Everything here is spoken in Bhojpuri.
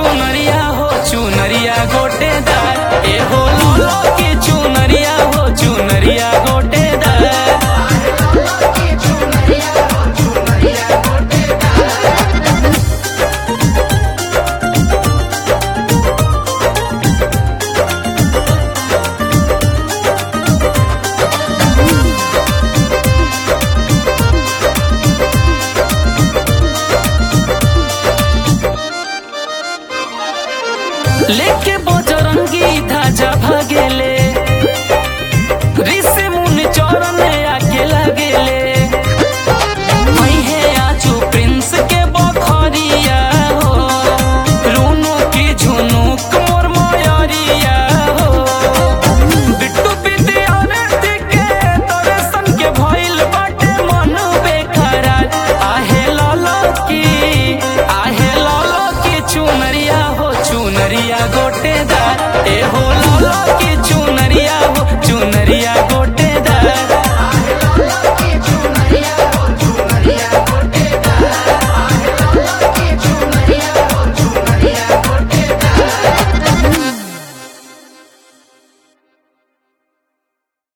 चुनरिया हो चुनरिया गोटेदार ए हो लाला की चुनरिया हो चुनरिया गोटेदार लेके बजरंगी ध्वजा भागेले ऋषि मुनि चरण आके लगेले है आजू प्रिंस के बखरिया हो रूनो की झुनुक मोर मयरिया हो बिट्टू विद्यार्थी के दर्शन के भइल बाटे मन बेकरार आहे लाला की आहे लाला की चुनरिया हो चुनरिया गोटेदार ए हो लाला की चुनरिया